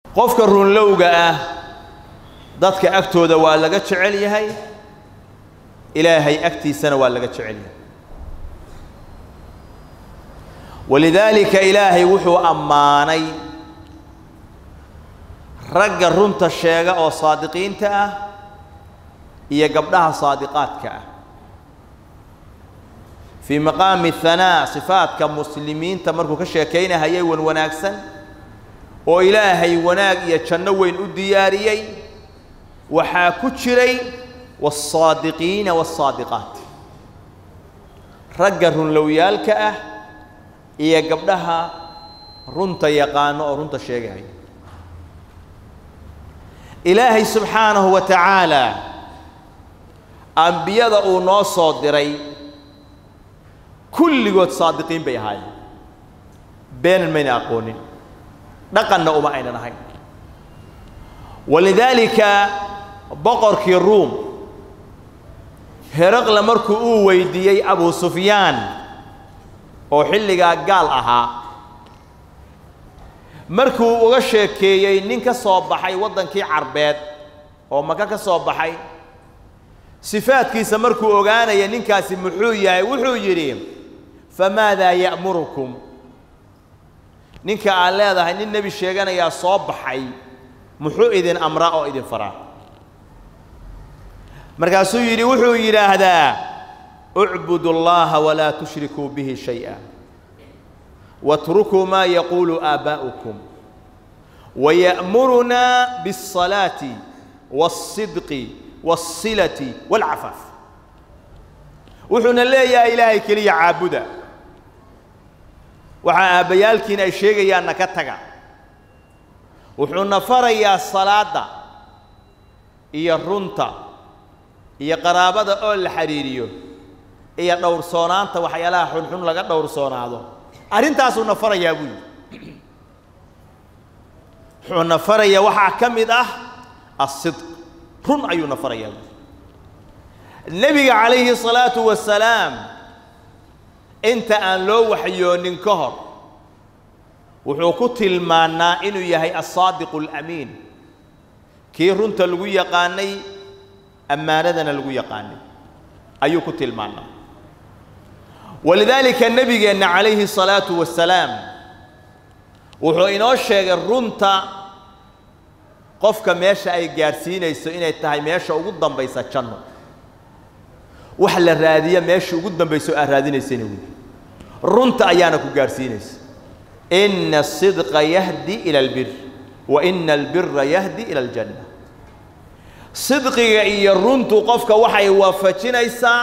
qofka runlowga ah dadka agtooda waa laga jecel yahay ilaahay agtiisana waa laga jecel yahay walidaalika ilaahay wuxuu ammaanay ragga runta sheega oo saadiqiinta ah iyo gabdhaha saadiqaadka ah fii maqaami hanaa sifaadka muslimiinta markuu ka sheekaynahayay wan wanaagsan oo ilaahay wanaag iyo janno weyn u diyaariyey waxaa ku jiray waالsaadiqiina wالsaadiqaat ragga runlowyaalka ah iyo gabdhaha runta yaqaano oo runta sheegahaya ilaahay subxaanahu wa tacaala ambiyada uu noo soo diray kulligood saadiqiin bay ahaayeen beenan mayna aqoonin dhaqanna uma aynan ahayn walidaalika boqorkii ruum heraqle markuu uu weydiiyey abu sufyaan oo xilligaa gaal ahaa markuu uga sheekeeyey nin ka soo baxay waddankii carbeed oo maka ka soo baxay sifaadkiisa markuu ogaanaya ninkaasi muxuu yahay wuxuu yidhi famaadaa ya'murukum ninka aan leedahay nin nebi sheeganayaa soo baxay muxuu idin amraa oo idin faraa markaasuu yidhi wuxuu yidhaahdaa ucbudu اllaha walaa tushrikuu bihi shayئa waاtrukuu maa yaquulu aabaa'ukum waya'murunaa biالصalaaةi wالصidqi wالsilati wاlcafaaf wuxuuna leeyahay ilaahay keliya caabuda waxaa aabbayaalkiina ay sheegayaanna ka taga wuxuuna farayaa salaadda iyo runta iyo qaraabada oo la xidhiiriyo iyo dhowrsoonaanta waxyaalaha xunxun laga dhowrsoonaado arrintaasuuna farayaa buu yidhi wuxuuna farayaa waxaa ka mid ah asidq run ayuuna farayaa buui nebiga calayhi salaatu wasalaam inta aan loo waxyoonin ka hor wuxuu ku tilmaannaa inuu yahay alsaadiqu alamiin kii runta lagu yaqaanay ammaanadana lagu yaqaanay ayuu ku tilmaannaa walidaalika nebigeenna calayhi salaatu wasalaam wuxuu inoo sheegay runta qofka meesha ay gaadhsiinayso inay tahay meesha ugu dambaysa janno wax la raadiya meesha ugu dambayso aad raadinaysana wey runta ayaana ku gaadhsiinaysa ina asidqa yahdi ila albir wa ina albira yahdi ila aljanna sidqiga iyo runtu qofka waxay waafajinaysaa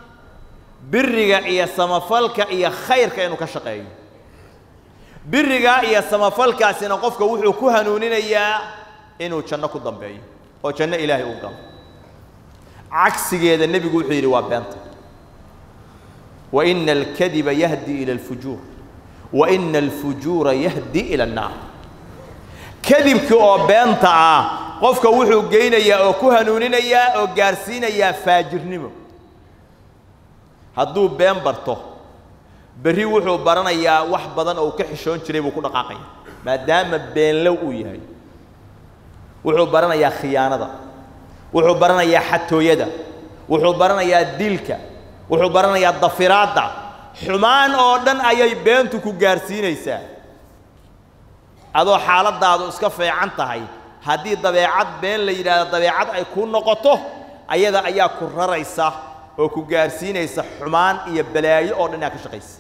biriga iyo samafalka iyo khayrka inuu ka shaqeeyo birigaa iyo samafalkaasina qofka wuxuu ku hanuuninayaa inuu janno ku dambeeyo oo janno ilaahay uu galo cagsigeeda nebigu wuxuu yidhi waa beenta wa ina alkadiba yahdi ila alfujuur wa ina alfujuura yahdi ila annaar kadibkii oo beenta ah qofka wuxuu geynayaa oo ku hanuuninayaa oo gaarsiinayaa faajirnimo hadduu been barto berri wuxuu baranayaa wax badan oo uu ka xishoon jiray buu ku dhaqaaqaya maadaama beenlow uu yahay wuxuu baranayaa khiyaanada wuxuu baranayaa xatooyada wuxuu baranayaa dilka wuxuu baranayaa dafiraadda xumaan oo dhan ayay beentu ku gaarsiinaysaa adoo xaaladaadu iska feecan tahay haddii dabeecad been la yidhaahdo dabeecad ay kuu noqoto ayada ayaa ku raraysa oo ku gaarsiinaysa xumaan iyo balaayo oo dhan inaad ka shaqaysa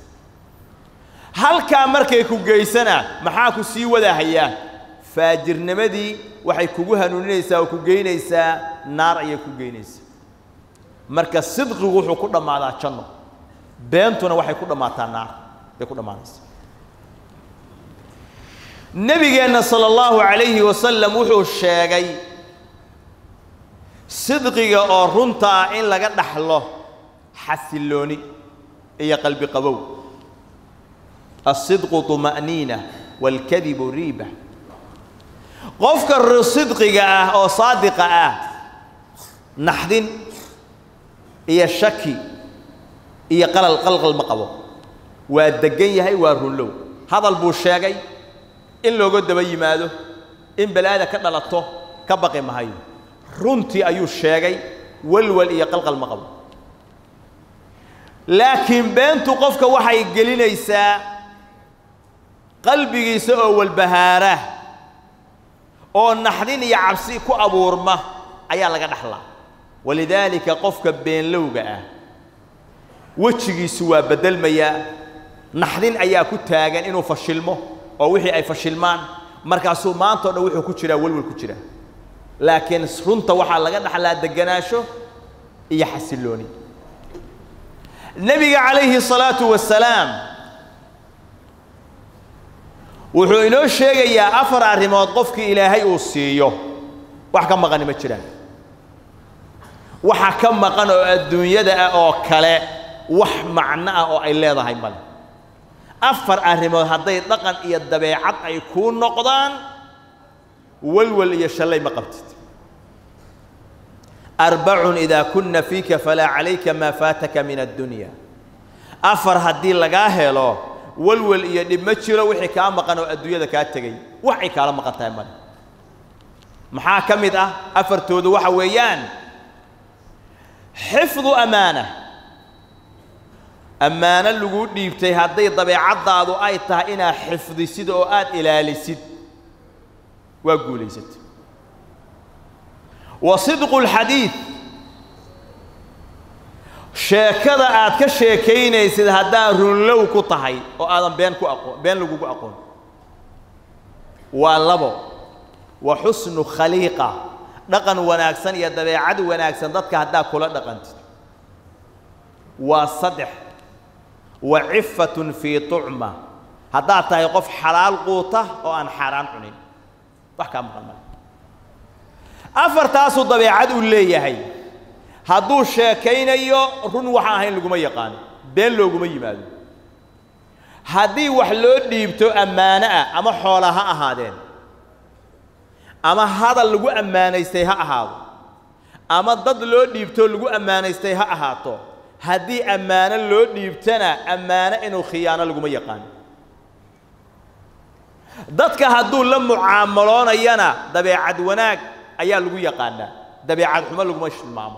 halkaa markay ku geysana maxaa ku sii wadahayaa faajirnimadii waxay kugu hanuuninaysaa oo ku geynaysaa naar ayay ku geynaysaa marka sidqigu wuxuu ku dhammaadaa janno beentuna waxay ku dhammaataa naar bay ku dhammaanaysaa nebigeenna sala allahu calayhi wasalam wuxuu sheegay sidqiga oo runta ah in laga dhaxlo xasillooni iyo qalbi qabow asidqu طuma'niina waalkadibu riiba qofka sidqiga ah oo saadiqa ah naxdin iyo shaki iyo qalal qalqal ma qabo waa deggan yahay waa runlow hadal buu sheegay in looga daba yimaado in balaada ka dhalato ka baqi mahayo runtii ayuu sheegay walwal iyo qalqal ma qabo laakiin beentu qofka waxay gelinaysaa qalbigiisa oo walbahaara oo naxdin iyo cabsi ku abuurma ayaa laga dhaxlaa walidaalika qofka beenlowga ah wejigiisu waa beddelmayaa naxdin ayaa ku taagan inuu fashilmo oo wixii ay fashilmaan markaasuu maanta o dhan wuxuu ku jiraa welwel ku jira laakiin runta waxaa laga dhaxlaa degganaasho iyo xasillooni nebiga calayhi الsalaatu wasalaam wuxuu inoo sheegayaa afar arrimood qofkii ilaahay uu siiyo wax ka maqani ma jiraan waxa ka maqan oo adduunyada ah oo kale wax macno ah oo ay leedahay male afar arrimood hadday dhaqan iyo dabeecad ay kuu noqdaan walwal iyo shallay ma qabtid arbacun idaa kunna fiika falaa calayka maa faataka min addunya afar haddii lagaa helo walwal iyo dhib ma jiro wixii kaa maqan oo adduunyada kaa tegey waxay kaala maqan tahay male maxaa ka mid ah afartoodu waxa weeyaan xifdu amaana ammaano laguu dhiibtay hadday dabeecaddaadu ay tahay inaad xifdisid oo aad ilaalisid waa guulaysatay wa sidqu lxadiid sheekada aad ka sheekaynaysid haddaad runlow ku tahay oo aadan been ku aqoon been lagugu aqoon waa labo wa xusnu khaliiqa dhaqan wanaagsan iyo dabeecad wanaagsan dadka haddaad kula dhaqantid waa saddex wa cifatun fii tucma haddaad tahay qof xalaal quuta oo aan xaaraan cunin wax kaa maqan male afartaasuu dabeecad uu leeyahay hadduu sheekaynayo run waxaan ahayn laguma yaqaano been looguma yimaado haddii wax loo dhiibto ammaano ah ama xoola ha ahaadeen ama hadal lagu ammaanaystay ha ahaado ama dad loo dhiibto lagu ammaanaystay ha ahaato haddii ammaano loo dhiibtana ammaano inuu khiyaano laguma yaqaano dadka hadduu la mucaamaloonayana dabeecad wanaag ayaa lagu yaqaanaa dabeecad xumo laguma tilmaamo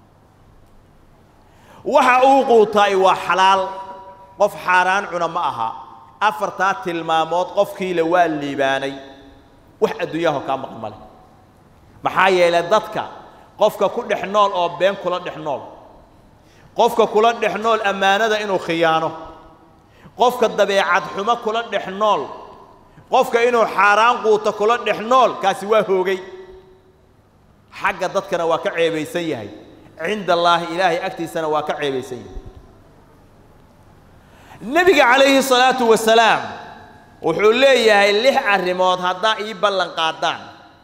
waxa uu quutaay waa xalaal qof xaaraan cuna ma aha afartaa tilmaamood qofkiila waa liibaanay wax adduunyaho kaa maqan male maxaa yeelay dadka qofka ku dhex nool oo been kula dhex nool qofka kula dhex nool ammaanada inuu khiyaano qofka dabeecad xumo kula dhex nool qofka inuu xaaraan quuto kula dhex nool kaasi waa hoogay xagga dadkana waa ka ceebaysan yahay cinda allaahi ilaahay agtiisana waa ka ceebaysan yahay nebiga calayhi salaatu wasalaam wuxuu leeyahay lix arrimood haddaa ii ballan qaadaan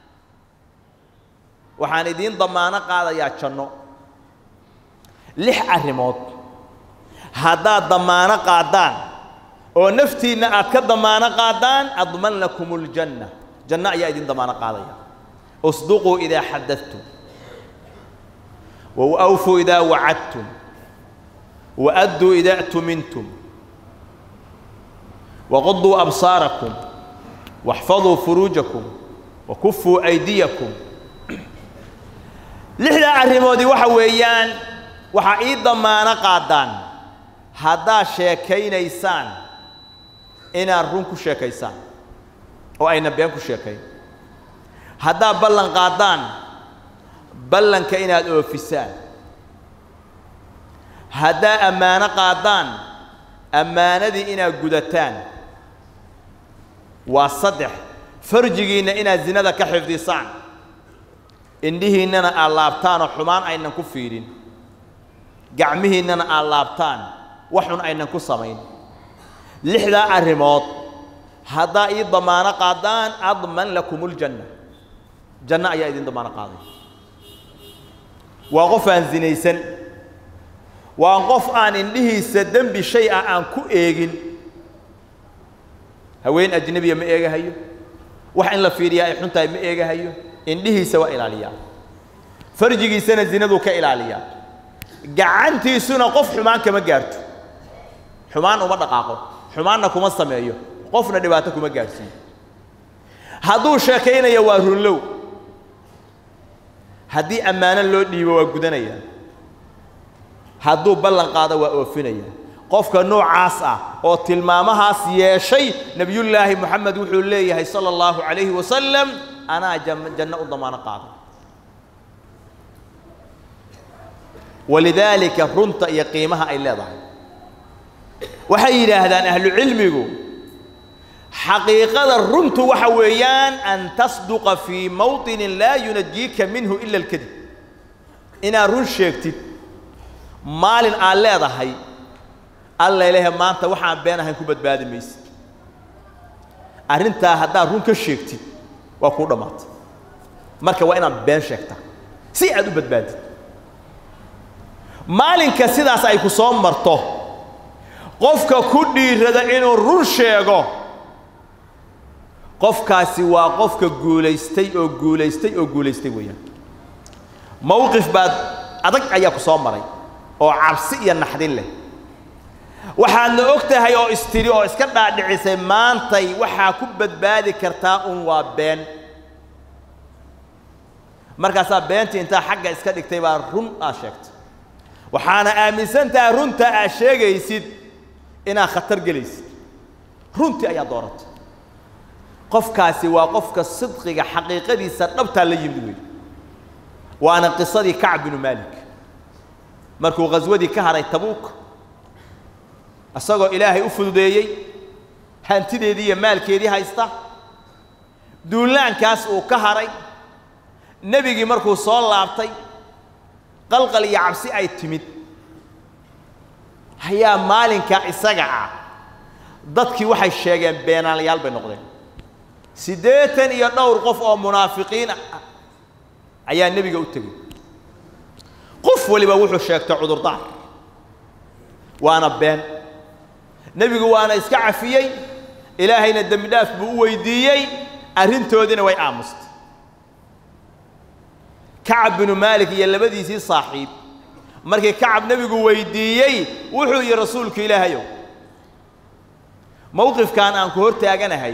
waxaan idiin damaano qaadayaa janno lix arrimood haddaad damaano qaadaan oo naftiinna aad ka damaano qaadaan adman lakum اljanna janno ayaa idin damaano qaadaya اصدقوا إذا حدثتم وأوفوا إذا وعدتم وأدوا إذا اؤتمنتم وغضوا أبصاركم واحفظوا فروجكم وكفوا أيديكم لحدا arrimoodii waxa weeyaan waxa ii damaano qaadaan haddaad sheekaynaysaan inaad run ku sheekaysaan oo ayna been ku sheekayn haddaad ballan qaadaan ballanka inaad oofisaan haddaad ammaano qaadaan ammaanadii inaad gudataan waa saddex farjigiinna inaad zinada ka xifdisaan indhihiinnana aad laabtaanoo xumaan aynan ku fiidhin gacmihiinnana aad laabtaan wax xun aynan ku samayn lixdaa arrimood haddaa ii damaano qaadaan adman lakum uljanna janno ayaa idin damaano qaaday waa qof aan zinaysan waa qof aan indhihiisa dembi shay ah aan ku eegin haween ajnebiya ma eegahayo wax in la fiiriyaa ay xun tahay ma eegahayo indhihiisa waa ilaaliyaa farjigiisana zinaduu ka ilaaliyaa gacantiisuna qof xumaan kama gaarto xumaan uma dhaqaaqo xumaanna kuma sameeyo qofna dhibaato kuma gaarhsiiyo hadduu sheekaynayo waa runlow haddii ammaano loo dhiibo waa gudanaya hadduu ballan qaado waa oofinaya qofka noocaas ah oo tilmaamahaas yeeshay nebiyullaahi moxamed wuxuu leeyahay sala allahu calayhi wasalam anaa janno u damaano qaaday walidaalika runta iyo qiimaha ay leedahay waxay yidhaahdaan ahlu cilmigu xaqiiqada runtu waxa weeyaan an tasduqa fii mawطinin laa yunajiika minhu ila اlkadib inaad run sheegtid maalin aad leedahay alla ilahe maanta waxaan been ahayn ku badbaadi maysid arrintaa haddaad run ka sheegtid waa kuu dhammaatay marka waa inaad been sheegtaa si aad u badbaadid maalinka sidaas ay ku soo marto qofka ku dhiirada inuu run sheego qofkaasi waa qofka guulaystay oo guulaystay oo guulaystay weeyaan mowqif baad adag ayaa ku soo maray oo cabsi iyo naxdin leh waxaadna og tahay oo istiri oo iska dhaadhicisay maantay waxaa ku badbaadi kartaa un waa been markaasaa beentii intaa xagga iska dhigtay baa run aad sheegtay waxaana aaminsan tahay runta aad sheegaysid inaad khatar gelaysid runtii ayaa dooratay qofkaasi waa qofka sidqiga xaqiiqadiisa dhabtaa la yimid wey waana qisadii kacb binu maalik markuu ghaswadii ka haray tabuuk isagoo ilaahay u fududeeyey hantideedii iyo maalkeedii haysta duulaankaas uu ka haray nebigii markuu soo laabtay qalqal iyo cabsi ay timid ayaa maalinkaa isaga ah dadkii waxay sheegeen beenaalayaal bay noqdeen siddeetan iyo dhowr qof oo munaafiqiin ah ayaa nebiga u tegey qof waliba wuxuu sheegtay cudurdaar waana been nebigu waana iska cafiyey ilaahayna dembi dhaaf buu u weydiiyey arrintoodiina way aamustay kacab binu maalik iyo labadiisii saaxiib markii kacab nebigu weydiiyey wuxuu yidhi rasuulku ilaahayow mowqifkan aan ku hor taaganahay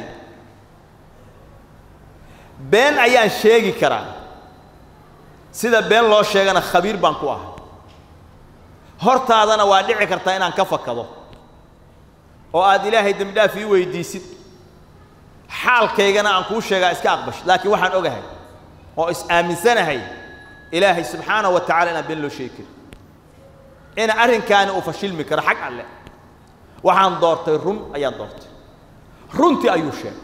been ayaan sheegi karaa sida been loo sheegana khabiir baan ku ahay hortaadana waa dhici kartaa inaan ka fakado oo aad ilaahay dembi dhaaf ii weydiisid xaalkaygana aan kuu sheegaa iska aqbash laakiin waxaan ogahay oo is aaminsanahay ilaahay subxaanahu wa tacala inaan been loo sheegi karin ina arrinkaani uu fashilmi karo xag alle waxaan doortay run ayaan doortay runtii ayuu sheegay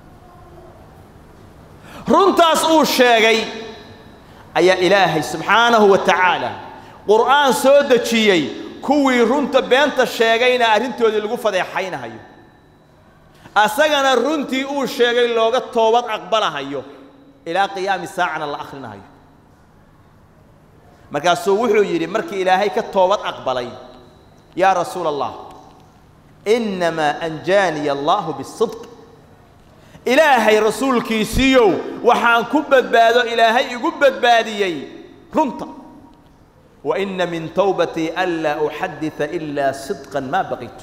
runtaas uu sheegay ayaa ilaahay subxaanahu wa tacaala qur'aan soo dejiyey kuwii runta beenta sheegayna arrintoodii lagu fadeexaynahayo asagana runtii uu sheegay looga toobad aqbalahayo ilaa qiyaami saacana la akhrinahayo markaasuu wuxuu yidhi markii ilaahay ka toobad aqbalay yaa rasuula allah innamaa anjaaniya allaahu bisidq ilaahay rasuulkiisiiyow waxaan ku badbaado ilaahay igu badbaadiyey runta wa inna min towbatii anlaa uxadita ilaa sidqan maa baqitu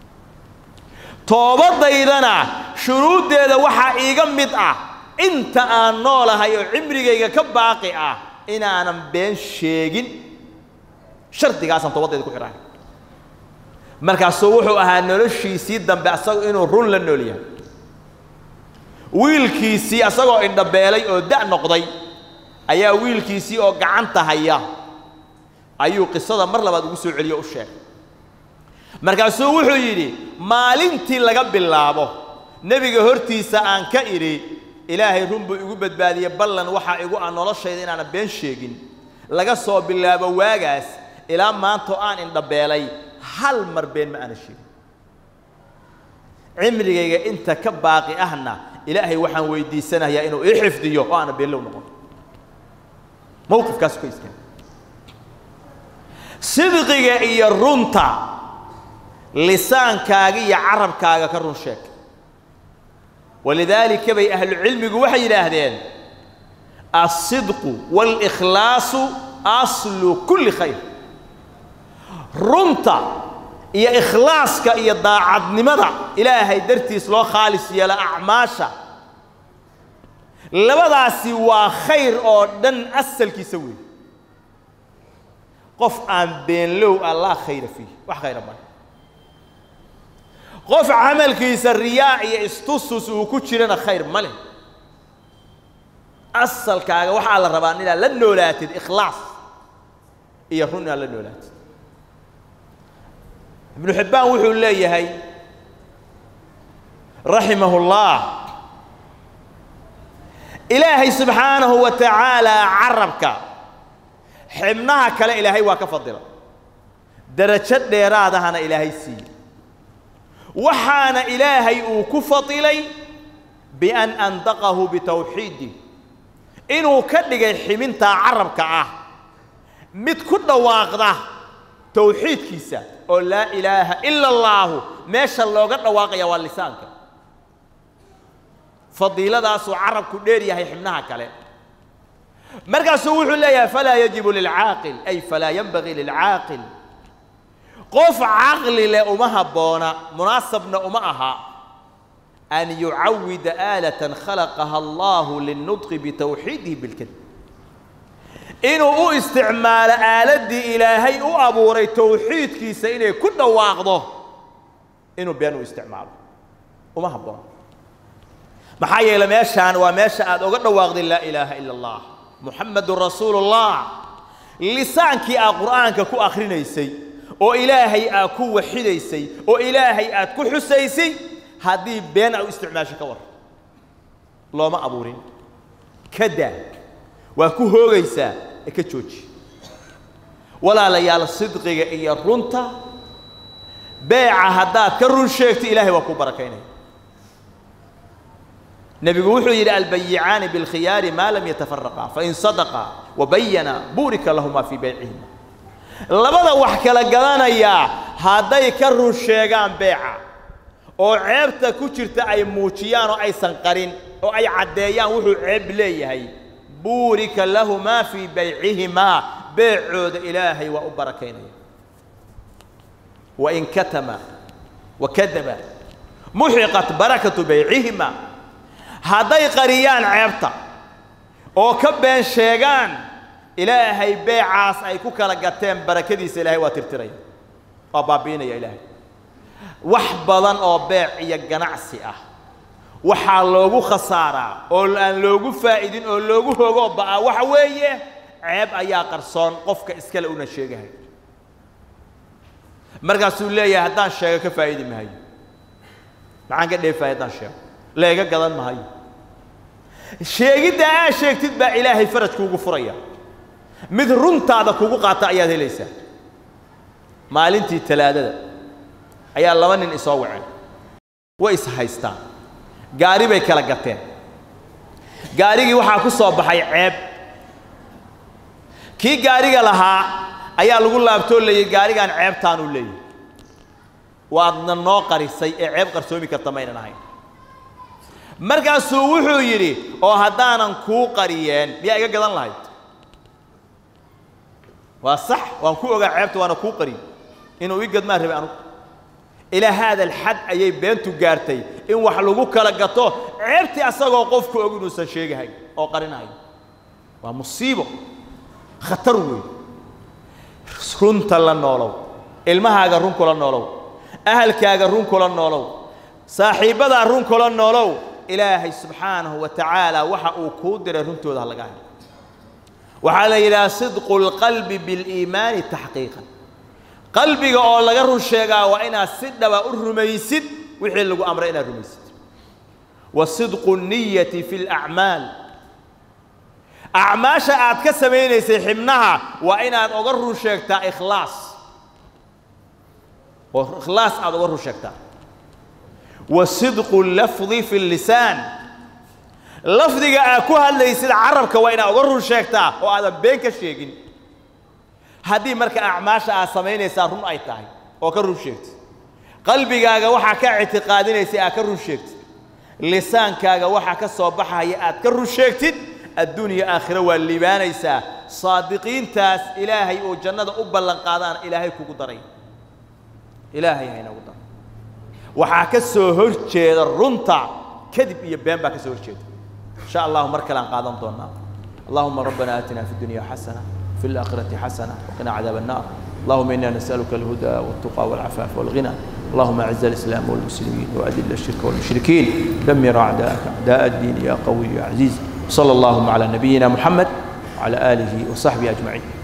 toobadaydana shuruuddeeda waxaa iiga mid ah inta aan noolahay oo cimrigayga ka baaqi ah inaanan been sheegin shardigaasaan toobadayda ku xidhahay markaasuu wuxuu ahaa noloshiisii dambe asagu inuu run la nool yahay wiilkiisii asagoo indhabeelay oo da' noqday ayaa wiilkiisii oo gacanta haya ayuu qisada mar labaad ugu soo celiyo o u sheegay markaasuu wuxuu yidhi maalintii laga bilaabo nebiga hortiisa aan ka idhi ilaahay run buu igu badbaadiyey ballan waxaa igu ah noloshayda inaanan been sheegin laga soo bilaabo waagaas ilaa maanta oo aan indhabeelay hal mar been ma aana sheegin cimrigayga inta ka baaqi ahna ilaahay waxaan weydiisanayaa inuu ii xifdiyo oo aana beenlow noqon mowqifkaasu ka istaag sidqiga iyo runta lisaankaaga iyo carabkaaga ka run sheeg walidaalika bay ahlucilmigu waxay yidhaahdeen alsidqu wاlkhlaasu aslu kulli khayr runta iyo ikhlaaska iyo daacadnimada ilaahay dartiis loo khaalis yeelo acmaasha labadaasi waa khayr oo dhan asalkiisa weey qof aan beenlow ah laa khayra fiih wax khayra male qof camalkiisa riyaa iyo istusus uu ku jirana khayr ma leh asalkaaga waxaa la rabaa inaad la noolaatid ikhlaas iyo run inaad la noolaatid ibnu xibbaan wuxuu leeyahay raximahu اllah ilaahay subxaanahu wa tacaalaa carabka xibnaha kale ilaahay waa ka fadila darajo dheeraadahana ilaahay siiye waxaana ilaahay uu ku fadilay bian andaqahu bitawxiidi inuu ka dhigay xibintaa carabka ah mid ku dhawaaqda tawxiidkiisa oo laa ilaaha ila allaahu meesha looga dhawaaqaya waa lisaanka fadiiladaasuu carabku dheer yahay xibnaha kale markaasuu wuxuu leeyahay falaa yajibu lilcaaqil ay falaa yanbagii lilcaaqil qof caqli leh uma habboona munaasabna uma aha an yucawida aalatan khalaqaha allahu lilnudqi bitawxiidihi bilkadib inuu u isticmaalo aaladdii ilaahay u abuuray tawxiidkiisa inay ku dhawaaqdo inuu been u isticmaalo uma habboona maxaa yeele meeshaan waa meesha aad oga dhawaaqday laa ilaaha ila allah muxamadun rasuulu اllah lisaankii aad qur'aanka ku akhrinaysay oo ilaahay aad ku waxidaysay oo ilaahay aad ku xusaysay haddii been a u isticmaasho ka war looma abuurin ka daa waa ku hoogaysaa ee ka jooji walaalayaal sidqiga iyo runta beeca haddaad ka run sheegto ilaahay waa ku barakaynaya nebigu wuxuu yidhi albayicaani biاlkhiyaari maa lam yatafaraqaa fain sadaqaa wabayana buurika lahumaa fii baycihima labada wax kala gadanayaa hadday ka run sheegaan beeca oo ceebta ku jirta ay muujiyaan oo aysan qarin oo ay caddeeyaan wuxuu ceeb leeyahay buurika lahumaa fii baycihimaa beecooda ilaahay waa u barakaynaya wain katama wakadaba muxiqat barakatu baycihima hadday qariyaan ceebta oo ka been sheegaan ilaahay beecaas ay ku kala gateen barakadiisa ilaahay waa tirtiraya waa baabi'inaya ilaahay wax badan oo beec iyo ganacsi ah waxaa loogu khasaaraa oo aan loogu faa'idin oo loogu hogo ba'a waxa weeye ceeb ayaa qarsoon qofka iskale una sheegahay markaasuu leeyahay haddaan sheego ka faa'idi mahayo maxaan ka dheefaya haddaan sheego leega gadan mahayo sheegidda aad sheegtid baa ilaahay faraj kuugu furaya mid runtaada kugu qaata ayaad helaysaa maalintii talaadada ayaa laba nin isoo waceen way is haystaan gaari bay kala gateen gaarigii waxaa ku soo baxay ceeb kii gaariga lahaa ayaa lagu laabtoo leeyay gaarigaan ceebtaanuu leeyahy waadna noo qarisay ee ceeb qarsoomi karta maynan ahayn markaasuu wuxuu yidhi oo haddaanan kuu qariyeen miyaa iga gadan lahayd waa sax waan ku ogaa ceebta waana kuu qariyey inuu ii gadmaan rabay anugu ilaa haada alxad ayay beentu gaartay in wax lagu kala gato ceebtii asagoo qofku og inuusan sheegahay oo qarinayo waa musiibo khatar weyn runta la noolow ilmahaaga run kula noolow ahalkaaga run kula noolow saaxiibbadaa run kula noolow ilaahay subxaanahu wa tacaala waxa uu kuu diray runtooda ha laga helo waxaa la yidhaha sidqu اlqalbi biاliimaani taxqiiqan qalbiga oo laga run sheegaa waa inaad si dhaba u rumaysid wixii lagu amray inaad rumaysid wa sidqu الniyati fi اlacmaal acmaasha aad ka samaynaysay xibnaha waa inaad oga run sheegtaa ikhlaas oo ikhlaas aad oga run sheegtaa wa sidqu lafdi fi lisaan lafdiga aad ku hadlaysid carabka waa inaad oga run sheegtaa oo aadan been ka sheegin haddii marka acmaasha aad samaynaysaa run ay tahay oo ka run sheegtid qalbigaaga waxaa ka ictiqaadinaysay aad ka run sheegtid lisaankaaga waxaa ka soo baxaya aad ka run sheegtid adduunya aakhiro waa liibaanaysaa saadiqiintaas ilaahay oo jannada u ballan qaadaan ilaahay kugu daray ilaahay haynagu daray waxaa ka soo hor jeeda runta kadib iyo been baa ka soo hor jeeda إن شاء الله مركل عن قادم دونا اللهم ربنا آتنا في الدنيا حسنة في الآخرة حسنة وقنا عذاب النار اللهم إنا نسألك الهدى والتقى والعفاف والغنى اللهم أعز الإسلام والمسلمين وأذل الشرك والمشركين دمر أعداءك أعداء الدين يا قوي يا عزيز صلى اللهم على نبينا محمد وعلى آله وصحبه أجمعين